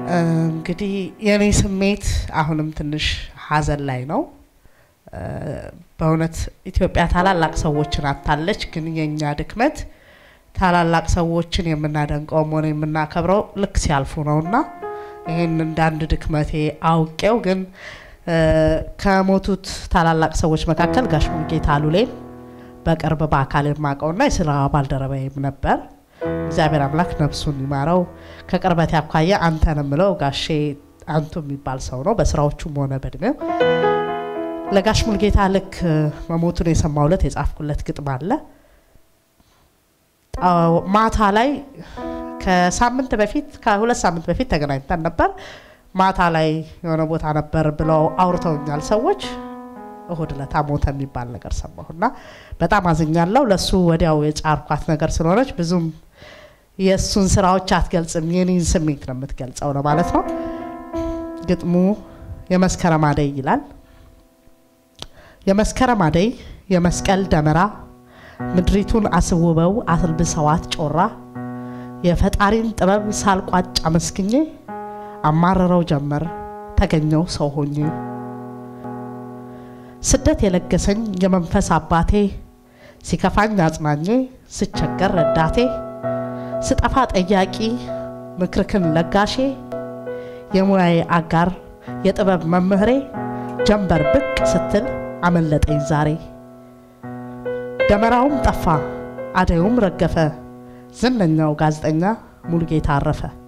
እንግዲህ የኔ ስሜት አሁንም ትንሽ ሀዘን ላይ ነው። በእውነት ኢትዮጵያ ታላላቅ ሰዎችን አታለች። ግን የእኛ ድክመት ታላላቅ ሰዎችን የምናደንቀውም ሆነ የምናከብረው ልክ ሲያልፉ ነውና ይህን እንደ አንድ ድክመቴ አውቄው ግን ከሞቱት ታላላቅ ሰዎች መካከል ጋሽ ሙሉጌታ አሉሌን በቅርብ በአካል የማውቀውና የስራ ባልደረባዬም ነበር። እግዚአብሔር አምላክ ነፍሱን ይማረው። ከቅርበት ያኳያ አንተ ነው የምለው ጋሼ አንቱ የሚባል ሰው ነው፣ በስራዎቹም ሆነ በእድሜው። ለጋሽ ሙሉጌታ ልክ መሞቱን የሰማው ዕለት የጻፍኩለት ግጥም አለ። ማታ ላይ ከሳምንት በፊት ከሁለት ሳምንት በፊት ተገናኝተን ነበር። ማታ ላይ የሆነ ቦታ ነበር ብለው አውርተውኛል ሰዎች። እሁድ ዕለት ሞተ የሚባል ነገር ሰማሁና በጣም አዝኛለሁ። ለሱ ወዲያው የጫርኳት ነገር ስለሆነች ብዙም የእሱን ስራዎች አትገልጽም፣ የኔን ስሜት ነው የምትገልጸው ነው ማለት ነው። ግጥሙ የመስከረም አደይ ይላል። የመስከረም አደይ የመስቀል ደመራ ምድሪቱን አስውበው አልብሰዋት ጮራ የፈጣሪን ጥበብ ሳልቋጭ አመስግኜ አማረረው ጀመር ተገኘው ሰው ሆኜ ስደት የለገሰኝ የመንፈስ አባቴ ሲከፋኝ አጽናኜ ስቸገር ረዳቴ ስጠፋ ጠያቂ ምክርክን ለጋሼ የሙያዬ አጋር የጥበብ መምህሬ ጀንበር ብቅ ስትል አመለጠኝ ዛሬ ደመራውም ጠፋ አደዩም ረገፈ ዝነኛው ጋዜጠኛ ሙሉጌታ አረፈ።